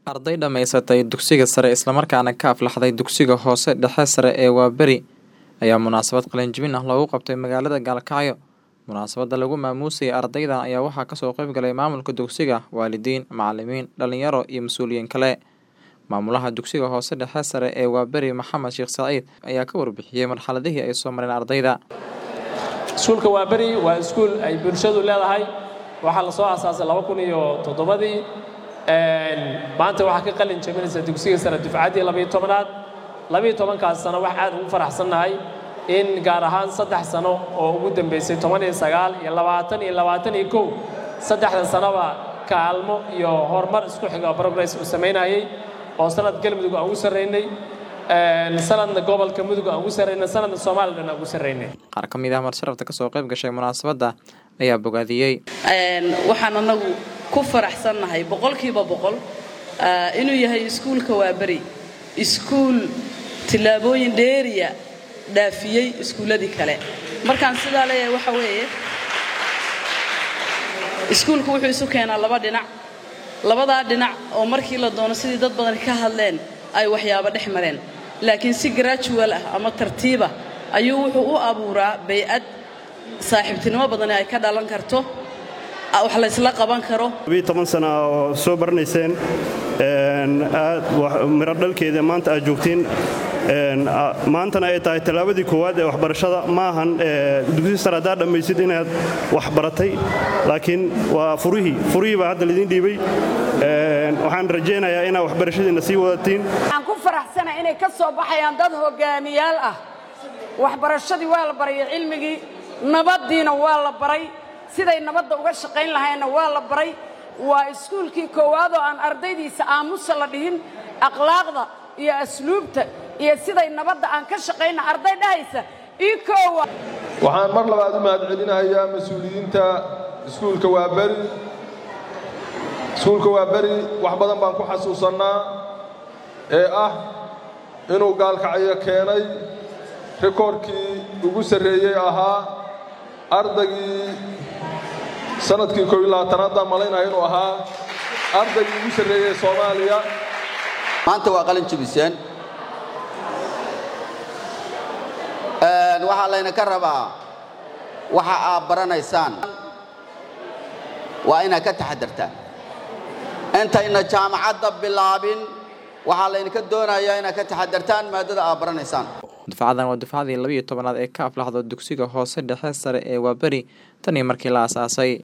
arday dhammaysatay dugsiga sare islamarkaana ka aflaxday dugsiga hoose dhexe sare ee waaberi ayaa munaasabad qalinjibin ah loogu qabtay magaalada gaalkacyo munaasabadda lagu maamuusayay ardaydan ayaa waxaa kasoo qayb galay maamulka dugsiga waalidiin macalimiin dhalinyaro iyo mas-uuliyiin kale maamulaha dugsiga hoose dhexe sare ee waaberi maxamed sheekh saciid ayaa ka warbixiyey marxaladihii ay soo mareen ardayda iskuulka waaberi waa iskuul ay bulshadu leedahay waxaa la soo aasaasay laba kun iyo toddobadii maanta waxaa ka qalin jabinaysa dugsiga sare dufcaddii labayo tobanaad labayo tobankaas sano wax aad ugu faraxsannahay in gaar ahaan saddex sano oo ugu dambaysay toban iyo sagaal iyo labaatan iyo labaatan iyo kow saddexda sanoba kaalmo iyo horumar isku xiga progress uu samaynayay oo sanad galmudug aan ugu sarraynay sanadna gobolka mudug aan ugu sarraynay sanadna soomaaliya dhan aan ugu sarraynay qaar ka mid ah marsharafta kasoo qayb gashay munaasabadda ayaa bogaadiyey waxaan anagu ku faraxsannahay boqolkiiba boqol inuu yahay iskuulka waaberi iskuul tillaabooyin dheeriya dhaafiyey iskuulladii kale markaan sidaa leeyahay waxa weeye iskuulku wuxuu isu keenaa laba dhinac labadaa dhinac oo markii la doono sidii dad badan ka hadleen ay waxyaabo dhex mareen laakiin si gradual ah ama tartiiba ayuu wuxuu u abuuraa bay-ad saaxiibtinimo badani ay ka dhalan karto wax laysla qaban karo toban sana oo soo baranayseen aad miro dhalkeeda maanta aad joogtiin maantana ay tahay tallaabadii koowaad ee waxbarashada ma ahan dugsi sare haddaad dhammaysid inaad wax baratay laakiin waa furihii furihii baa hadda laydin dhiibay waxaan rajaynayaa inaad waxbarashadiinna sii wadatiin waxaan ku faraxsana inay ka soo baxayaan dad hogaamiyaal ah waxbarashadii waa la baraya cilmigii nabaddiina waa la baray siday nabadda uga shaqayn lahaynna waa la baray waa iskuulkii koowaad oo aan ardaydiisa aamusa la dhihin akhlaaqda iyo asluubta iyo siday nabadda aan ka shaqayna arday dhahaysa ii koowa waxaan mar labaad u mahad celinayaa mas-uuliyiinta iskuulka waaberi iskuulka waaberi wax badan baan ku xasuusannaa ee ah inuu gaalkacyo keenay rikoorkii ugu sarreeyey ahaa ardaygii sanadkii koob iyo labaatanaadaan malaynaya inuu ahaa ardaygii ugu sarreeyey soomaaliya maanta waa qalin jabiseen waxaa layna ka rabaa waxa aad baranaysaan waa inaad ka taxadartaan intayna jaamacadda bilaabin waxaa laydinka doonayaa inaad ka taxadartaan maadada aad baranaysaan dufcadan waa dufcadii labiiyo tobanaad ee ka aflaxdo dugsiga hoose dhexe sare ee waaberi tan iyo markii la aasaasay